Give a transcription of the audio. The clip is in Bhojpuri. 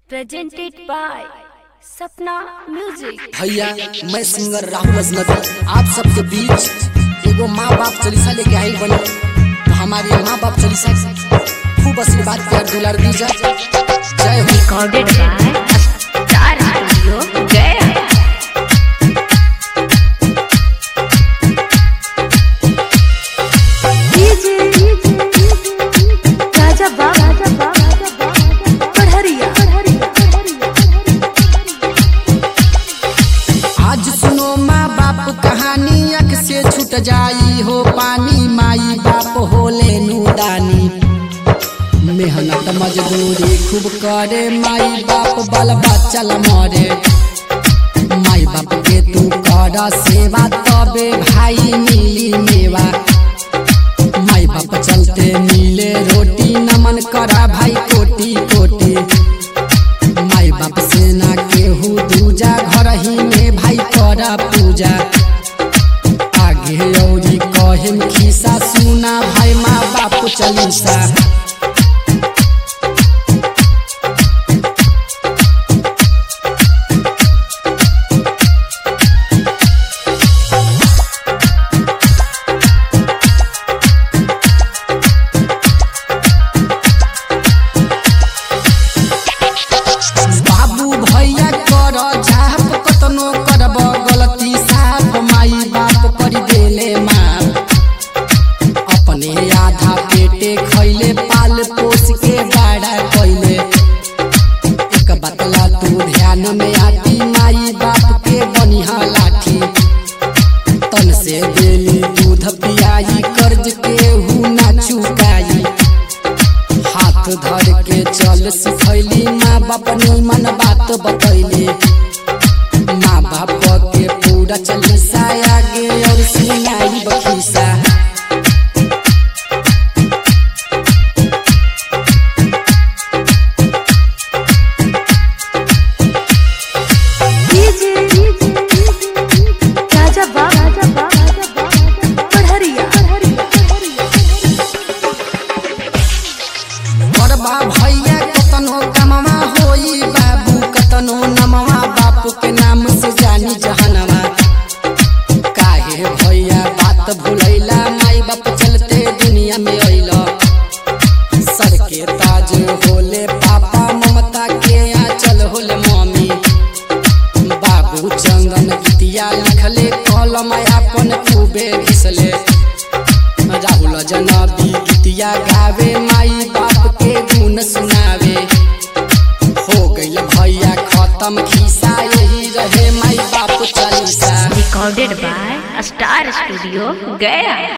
presented by Sapna Music. भैया मैं सिंगर राहुल अजनबी आप सबके बीच एगो माँ बाप चालीसा लेके आई बने तो हमारे माँ बाप चालीसा खूब आशीर्वाद प्यार दुलार दीजा जय हो Recorded by Star Studio, Gaya. राजा बाबा पढ़रिया आज सुनो माँ बाप कहानी अख से छूट जाई हो पानी माई बाप होले नूदानी मेहनत मजदूरी खूब करे माई बाप बल बच्चा मरे माई बाप के तू कर सेवा तबे भाई मिली मेवा माई बाप चलते मिले रोटी नमन करा भाई कोटी कोटी माई बाप से ना केहू दूजा घर ही में भाई करा पूजा आगे औरी कहेम खिसा सुना भाई माँ बाप चलीसा बाबू भैया कर झाप कतनो करब गलती साफ माई बाप कर देले माप अपने आधा पेटे खैले पाल पोस के बड़ा कैले एक बतला तू ध्यान में आती माई बाप के बनिहा लाठी तन से देली दूध पियाई कर्ज के हु ना चुकाई हाथ धर के चल सिखैली माँ बाप निमन बात बतैली माँ बाप के पूरा चलीसा आगे और सुनाई बखीसा राजा बाबा पढ़रिया बड़बा भैया कतनो कमवा होई बाबू कतनो नमवा बाप के नाम से जानी जहनवा काहे भैया बात भुलैला माई बाप चलते दुनिया में अइला सर के ताज होले पापा ममता के आंचल होले मम्मी बाबू चंदन गीतिया लिखले कलम अपन खूबे घिसले राहुल जनबी गीतिया गावे माई बाप के गुण सुनावे हो गइल भैया खत्म खिसा यही रहे माई बाप Chalisa Recorded by Star Studio, Gaya.